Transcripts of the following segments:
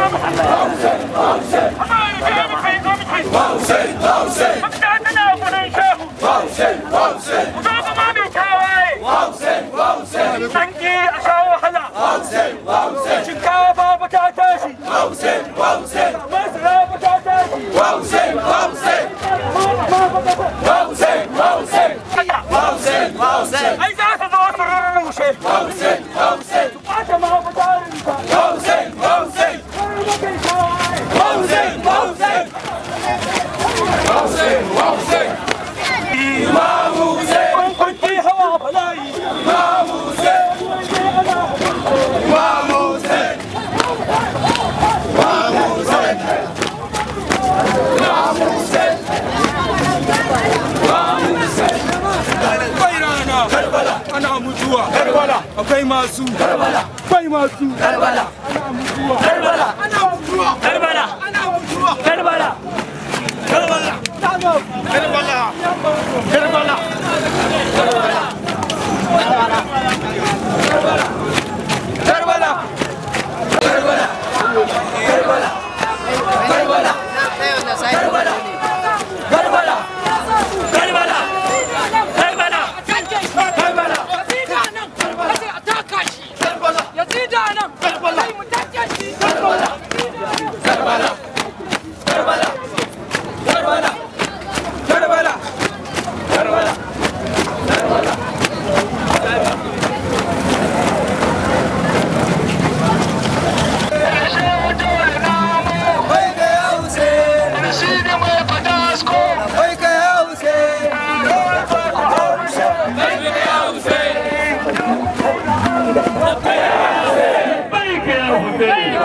Sanki a sha wahala. Shinkafa ba ta tashi. Masara ba ta tashi. Ai za su zo su rurrushe. Su ɓata ma ba ta rinka. Kar da kai shawaye. Kun kunci hawa bala'i. Akwai rana. Ana mutuwa. Akwai masu. Akwai masu. Ana mutuwa. Ana mutuwa. Ana mutuwa. baika ya Husaini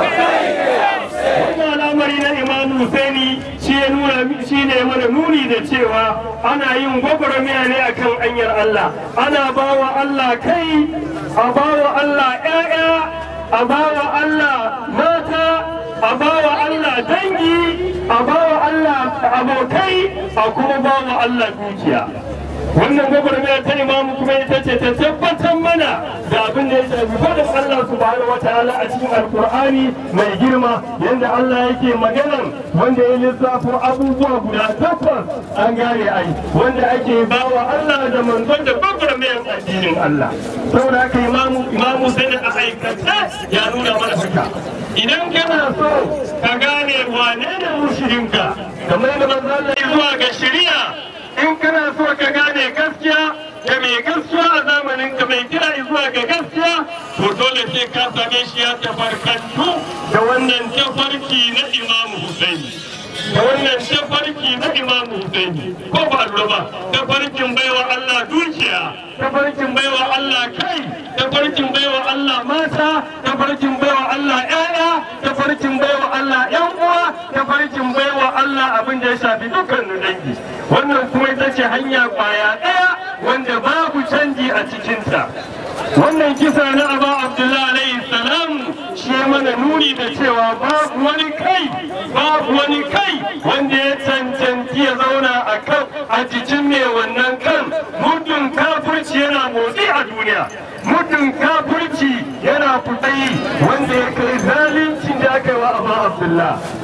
wannan al'amari na Imam Husaini shi ya nuna shi ne mana nuni da cewa ana yin gwagwarmaya ne akan hanyar Allah ana bawa Allah kai a bawa Allah ƴaƴa a bawa Allah mata a bawa Allah dangi a bawa Allah abokai a kuma bawa Allah dukiya wannan gwagwarmaya ta imamu kuma ita ce ta tabbatar mana da abin da ya shafi faɗin Allah subhanahu wa ta'ala a cikin alkur'ani mai girma yadda Allah yake maganan wanda ya lissafo abubuwa guda takwas an gane ai wanda ake bawa Allah da manzon da gwagwarmayar addinin Allah saboda haka imamu imamu sai a aikata ya nuna mana haka idan kana so ka gane wane ne mushirinka kamar da manzon Allah ya zuwa ga shari'a in kana so ka gane gaskiya da mai gaskiya a zamanin ka mai kira zuwa ga gaskiya to dole sai ka same shi ya tafarkantu da wannan tafarki na imamu husaini da wannan tafarki na imamu husaini ko ba lura ba tafarkin baiwa allah dukiya tafarkin baiwa allah kai tafarkin baiwa allah mata tafarkin baiwa allah ƴaƴa tafarkin baiwa allah ƴan uwa tafarkin baiwa allah abin da ya shafi dukkanin dangi wannan kuma ita ce hanya kwaya ɗaya wanda babu canji a cikinta wannan kisa na aba abdullahi alaihi salam shi mana nuni da cewa babu wani kai babu wani kai wanda ya cancanci ya zauna a kan a jikin mai wannan kan muddin kafirci yana motsi a duniya muddin kafirci yana fitayi wanda ya kai zalincin da aka yi wa aba abdullahi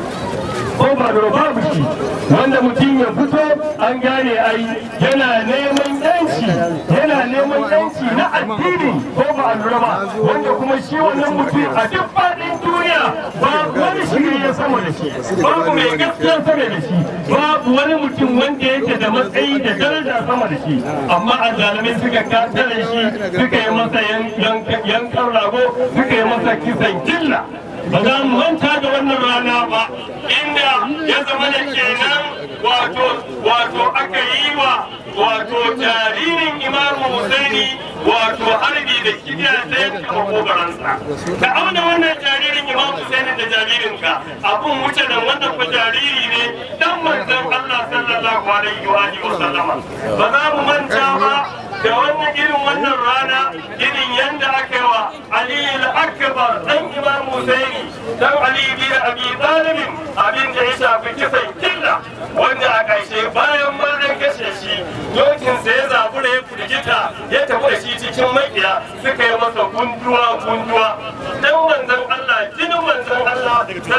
ko ba da babu shi wanda mutum ya fito an gane ai yana neman yanci yana neman yanci na addini ko ba a lura ba wanda kuma shi wannan mutum a duk faɗin duniya babu wani shiri ya sama da shi babu mai gaskiya sama da shi babu wani mutum wanda yake da matsayi da daraja sama da shi amma a zalimai suka kasar shi suka yi masa yankan rago suka yi masa kisan killa ba za mu manta da wannan rana ba inda ya zama da kenan wato wato aka yi wa wato jaririn imamu husaini wato harbi da kibiya ta yanka makogaransa ka auna wannan jaririn imamu husaini da jaririnka abun wuce da wannan ku jariri ne dan manzon Allah sallallahu alaihi wa alihi wa sallama ba za mu manta ba da wannan irin wannan rana irin yanda aka yi wa Ali al-Akbar dan Imam Husaini dan Ali bin Abi Talib abin da ya shafi kisan killa wanda a ƙarshe bayan ma an kashe shi dokin sa ya zabura ya firgita ya tafi da shi cikin makiya suka yi masa gunduwa gunduwa dan manzon Allah jinin manzon Allah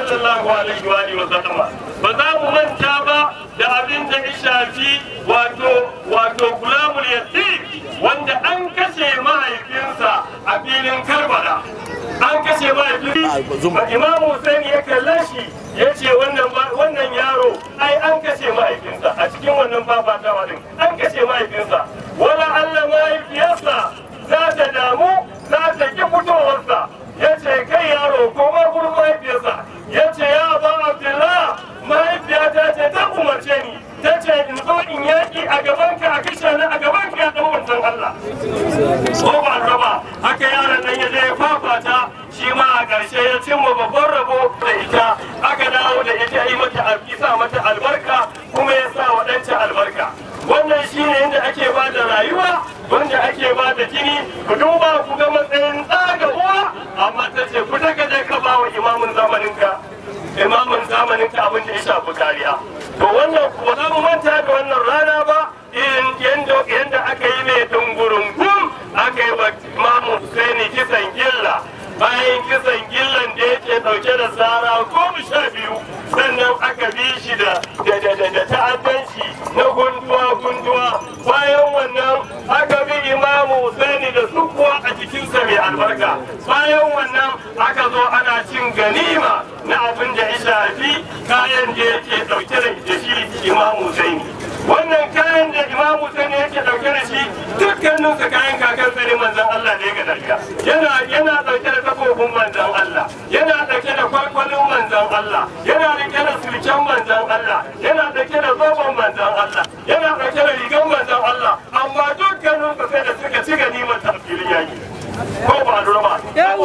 sallallahu alaihi wa alihi wa sallama ba za mu manta ba da abin da ya shafi wato wato gulamul yatim wanda an kashe mahaifinsa a filin karbala an kashe mahaifinsa imam Hussein ya kalle shi ya ce wannan yaro ai an kashe mahaifinsa a cikin wannan fafatawa din an kashe mahaifinsa wala Allah mahaifiyarsa za ta damu za ta ki fitowarsa ya ce kai yaro ko ma gurin mahaifiyarsa ya ce ya ba Abdullah mahaifiyata ce ta umarce ni ta ce in zo in yaƙi a gabanka a kashe ni a gabanka ya ɗan wancan Allah. Ko ba raba haka yaron nan ya je ya fafata shi ma a ƙarshe ya cimma babban rabo da ita aka dawo da ita yi mata sa mata albarka kuma ya sa waɗancan albarka. Wannan shi ne yadda ake ba da rayuwa wanda ake ba da jini ku duba ku ga matsayin ɗa ga uwa amma ta ce ku daga je ka ba wa imamin zamaninka. imamin zamanin ta abin da ya shafi kariya to wannan ba za mu manta da wannan rana ba irin yadda aka yi mai dungurungun aka yi wa imamu Husaini kisan gilla bayan kisan gillan da yake dauke da tsara goma sha biyu sannan aka bi shi da ta'addanci na gunduwa gunduwa bayan wannan aka bi imamu Husaini da sukuwa a jikinsa mai albarka bayan wannan aka zo ana cin ganima na abin da ya shafi kayan da yake dauke da shi imamu Husaini wannan kayan da imamu Husaini yake dauke da shi dukkanin su kayan kakan sani manzon Allah ne ga daga yana yana dauke da takobin manzon Allah yana dauke da kwalkwalin manzon Allah yana dauke da sulken manzon Allah yana dauke da zoben manzon Allah yana dauke da rigan manzon Allah amma dukkanin su sai da suka ci ganimar tafsirin yaki ko ba lura ba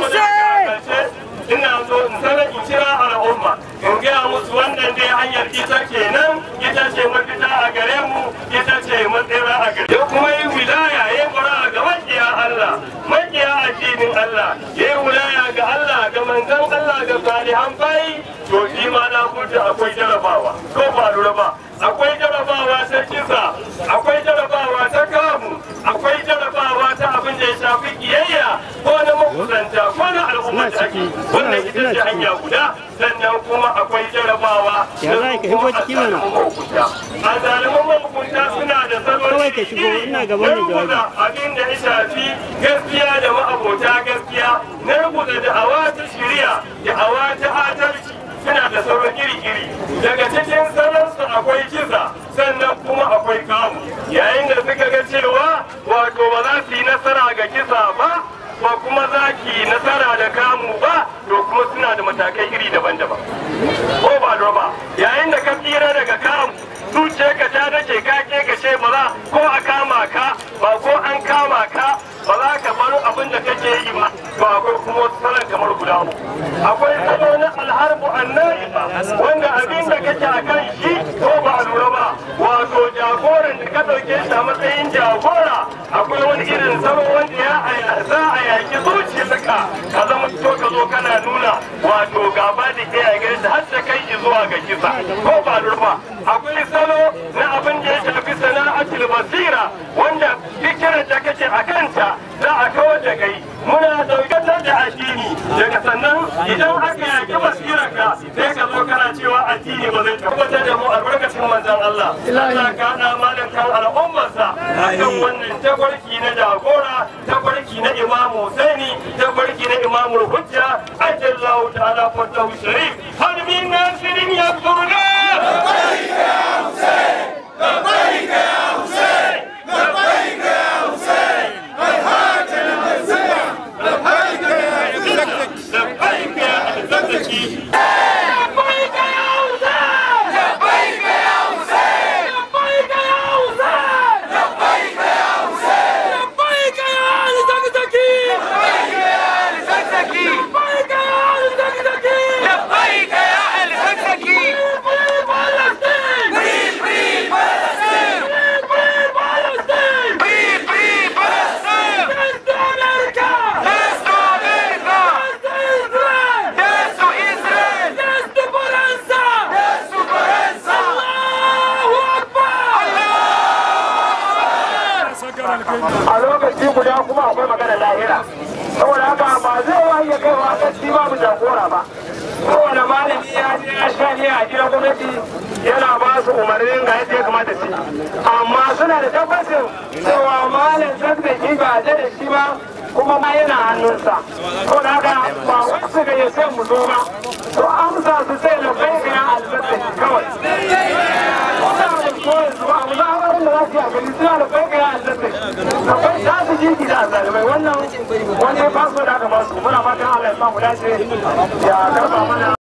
ina so in sanar in kira al'umma in gaya musu wannan dai hanyar ita kenan ita ce mafita a gare mu ita ce matsira a gare ya kuma yi wilaya ya fara ga makiya Allah makiya addinin Allah ya yi wilaya ga Allah ga manzon Allah ga salihan bayi to shi ma na kuta akwai jarabawa ko ba lura ba akwai jarabawa ta kisa akwai jarabawa ta kamu akwai jarabawa ta abin da ya shafi kiyayya ko na makusanta ko na al'ummar da ake wannan ita ce hanya guda sannan kuma akwai jarabawa Ya za ka shigo ciki mana? a zaliman mahukunta suna da salon Kawai ka shigo, ina gaban da jawabi. abin da ya shafi gaskiya da ma'abota gaskiya na rubuta da'awa ta shiriya da'awa ta adalci suna da sauran iri-iri daga cikin salonsu akwai kisa sannan kuma akwai kamu yayin da suka ga cewa wato ba za su yi nasara ga kisa ba ba kuma za ki yi nasara da kamu ba to kuma suna da matakai iri daban-daban ko ba ba yayin da ka tsira daga kamu zuciyarka ta dace ka ke ka ce ba za ko a kama ka ba ko an kama ka ba za ka bar abin da kake yi ba to akwai kuma wasu salon kamar guda uku akwai salo na alharbu annabi wanda abin da kake a kan shi ko ba a lura ba wato jagoran da ka ɗauke shi a matsayin jagora akwai wani irin salo wanda ya za a yaki zuciyarka ka zama to ka zo kana nuna wato gaba da ke a gare har da kai zuwa ga kisa ko ba a lura ba akwai salo na abin da ya shafi sana'atul basira wanda fikirar da kake a kanta za a kawar da kai muna daukatar da addini daga sannan idan aka yaki basirar ka sai ka zo kana cewa addini ba zai tabbatar da mu albarkacin manzon Allah Allah ka hada malam kan al'ummarsa akan wannan takwarki na jagora takwarki na Imam Husaini takwarki na Imam Hujja ajallahu ta'ala fatahu sharif hal min nasirin yakfuruna لبيك يا الزكي لبيك يا حسين لبيك يا حسين لبيك يا حسين لبيك يا حسين لبيك يا آل زكزكي لبيك يا آل زكزكي لبيك يا آل زكزكي لبيك يا آل زكزكي gwamnati yana ba su umarnin ga yadda ya kamata su amma suna da tabbacin cewa malam zazzaki ba a da shi ba kuma ma yana hannunsa ko da haka ba wasu ga ya sai mu zo ba to amsa su sai na bai ga alzazzaki kawai wanda ba su koyi su ba mu za a da za su yi a gani suna da bai ga alzazzaki akwai za su ji gida a zalimai wannan wani faso da aka ba su muna fatan Allah ya samu dace ya karba mana